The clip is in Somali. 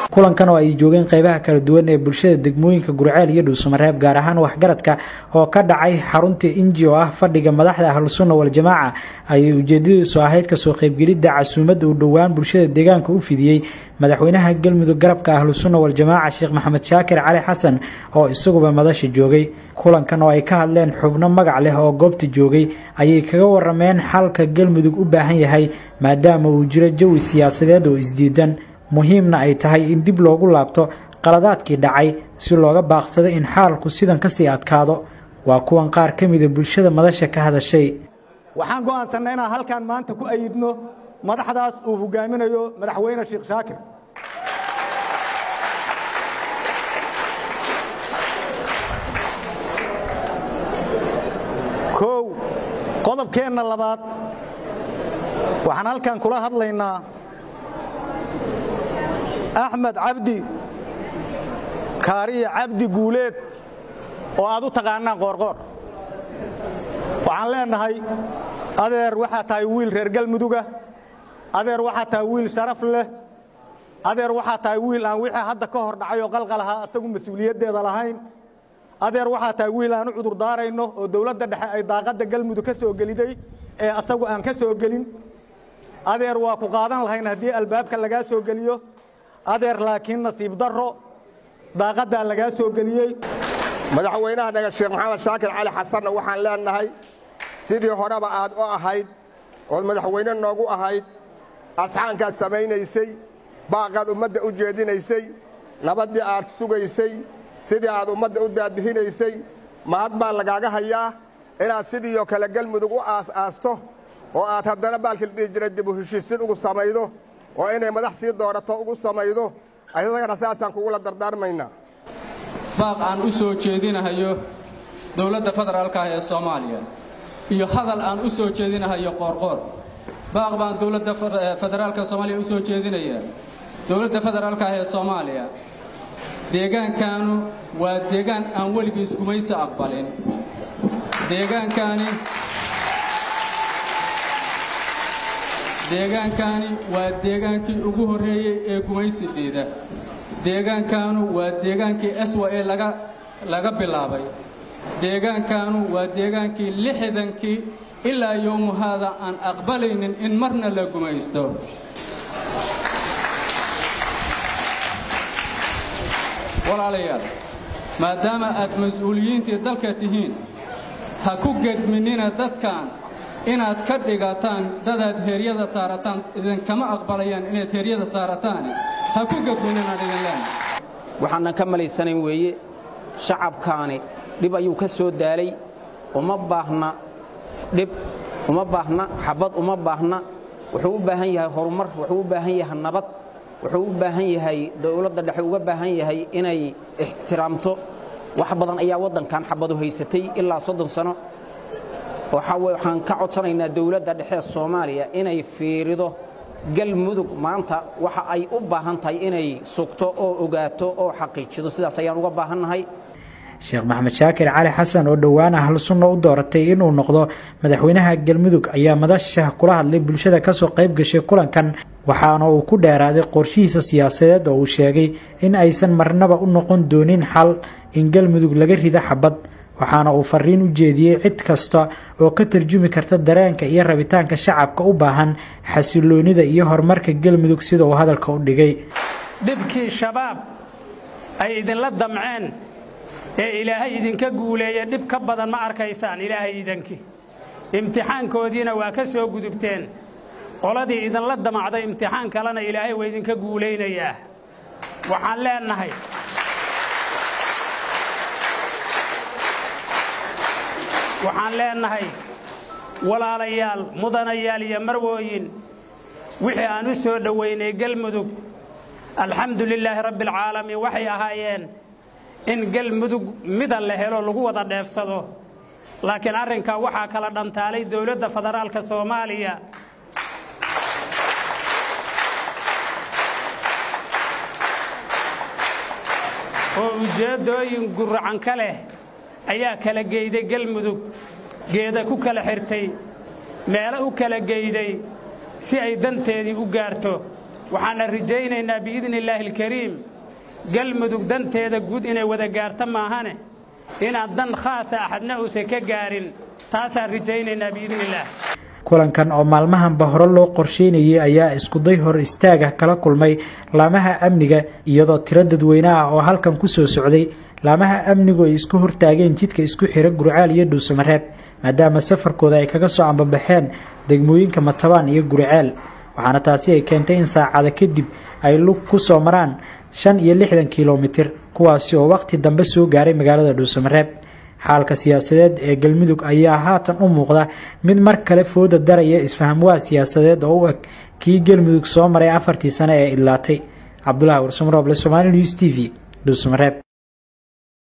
kulankan oo ay joogeen qeybaha kala duwan ee bulshada degmooyinka gurceel iyo dhuusamareeb gaar ahaan waxgaradka oo ka dhacay xarunta inji oo ah fadhiga madaxda ahlusunna waljamaaca ayay ujeedadiisu ahayd kasoo qaybgelidda casuumad uu dhowaan bulshada deegaanka u fidiyey madaxweynaha galmudug garabka ahlusunna waljamaaca sheekh maxamed shaakir cali xasan oo isaguba madasha joogay kulankan oo ay ka hadleen xubno magac leh oo goobta joogay ayay kaga warameen xalka galmudug u baahan yahay maadaama uu jiro jawi siyaasadeed oo isdiidan muhiimna ay tahay in dib loogu laabto qaladaadkii dhacay si looga baaqsado in xaalku sidan kasii adkaado waa kuwan qaar ka mida bulshada madasha ka hadashay waxaan go'aansanay inaan halkan maanta ku ayidno madaxdaas uu hogaaminayo madaxweyne sheekh shaakir kow qodobkeenna labaad waxaan halkan kula hadlaynaa axmed cabdi kaariye cabdi guuleed oo aad u taqaanaan qoorqoor waxaan leenahay adeer waxaa tahay wiil reer galmuduga adeer waxaa tahay wiil sharaf leh adeer waxaa tahay wiil aan wixii hadda ka hor dhacay oo qalqal ahaa asagu mas-uuliyaddeeda lahayn adeer waxaa tahay wiil aan u cudur daarayno oo dowladda dhexe ay daaqadda galmudug ka soo geliday ee asagu aan ka soo gelin adeer waa ku qaadan lahayn haddii albaabka lagaa soo geliyo adeer laakiin nasiib darro daaqaddaa lagaa soo geliyey madaxweynaha naga sheekh maxamed shaakir cali xasanna waxaan leenahay sidii horeba aad u ahayd ood madaxweyne noogu ahayd asxaankaad samaynaysay baaqaad ummadda u jeedinaysay nabaddii aad sugaysay sidii aad ummadda u daadihinaysay mahad baa lagaaga hayaa inaad sidiioo kale galmudug u aas-aasto oo aad haddana baalkii la dhihi jiray dibu heshiisin ugu samaydo oo inay madax sii doorato ugu samaydo ayadagana saasaan kugula dardaarmaynaa baaq aan u soo jeedinahayo dowladda federaalka ah ee soomaaliya iyo hadal aan u soo jeedinahayo qoorqoor baaq baan dowladda federaalka soomaaliya u soo jeedinayaa dowladda federaalka ah ee soomaaliya deegaankanu waa deegaan aan weligii iskumaysi aqbalin deegaankaani deegaankani waa deegaankii ugu horreeyey ee gumaysideeda deegaankanu waa deegaankii eswa ee laga laga bilaabay deegaankanu waa deegaankii lixdankii ilaa yowmuhaada aan aqbalaynin in marna la gumaysto walaalayaal maadaama aad mas-uuliyiintii dalka tihiin ha ku gedminina dadkan inaad ka dhigataan dadaad heeryada saarataan idinkama aqbalayaan inaad heeryada saarataane ha ku gedmininaan idin leen waxaanan ka malaysanayn weeye shacabkaani dhib ayuu ka soo daalay uma baahna dhib uma baahna xabad uma baahna wuxuu u baahan yahay horumar wuxuu u baahan yahay nabad wuxuu u baahan yahay dowladda dhexe uga baahan yahay inay ixtiraamto wax badan ayaa waddankan xabadu haysatay ilaa soddon sano waxaan ka codsanaynaa dowladda dhexe soomaaliya inay fiirido galmudug maanta waxa ay u baahan tahay inay sugto oo ogaato oo xaqiijido sidaas ayaan uga baahannahay sheekh maxamed shaakir cali xasan oo dhowaan ahlu sunna u dooratay inuu noqdo madaxweynaha galmudug ayaa madasha kula hadlay bulshada kasoo qayb gashay kulankan waxaana uu ku dheeraaday qorshihiisa siyaasadeed oo uu sheegay in aysan marnaba u noqon doonin xal in galmudug laga rido xabad waxaana uu fariin u jeediyey cid kasta oo ka tarjumi karta dareenka iyo rabitaanka shacabka u baahan xasiloonida iyo horumarka galmudug sida uu hadalka u dhigay dhibkii shabaab ay idinla damceen ee ilaahay idinka guuleeya dhib ka badan ma arkaysaan ilaahay idankii imtixaankoodiina waa ka soo gudubteen qoladii idinla damacday imtixaan kalena ilaahay waa idinka guulaynayaa waxaan leenahay waxaan leenahay walaalayaal mudanayaal iyo marwooyin wixii aan u soo dhowaynay galmudug alxamdu lilaahi rabbi alcaalamiin waxay ahaayeen in galmudug mida la helo lagu wada dheefsado laakiin arrinkaa waxaa kala dhantaalay dowladda federaalka soomaaliya oo ujeeddooyin guracan ka leh ayaa kala geyday galmudug geeda ku kala xirtay meelo u kala geyday si ay danteedii u gaarto waxaana rajaynaynaa biidni illaahi alkariim galmudug danteeda guud inay wada gaarta maahane inaan dan khaasa axadna uusan ka gaarin taasaan rajaynaynaa biidni illaah kulankan oo maalmahanba hore loo qorsheynayay ayaa iskuday hor istaaga kala kulmay laamaha amniga iyadoo tiro dadweyne ah oo halkan ku soo socday laamaha amnigu ay isku hortaageen jidka isku xira gurcaal iyo dhuusamareeb maadaama safarkooda ay kaga soo ambabaxeen degmooyinka matabaan iyo gurceel waxaana taasi ay keentay in saacada kadib ay lug ku soo maraan shan iyo lixdan kilomitir kuwaasi oo wakhti dambe soo gaaray magaalada dhuusamareeb xaalka siyaasadeed ee galmudug ayaa haatan u muuqda mid mar kale fooda daraya isfahamwaa siyaasadeed oo u eg kii galmudug soo maray afartii sane ee idlaatay cabdulahi warsamrooble somaali news t v dhuusamareeb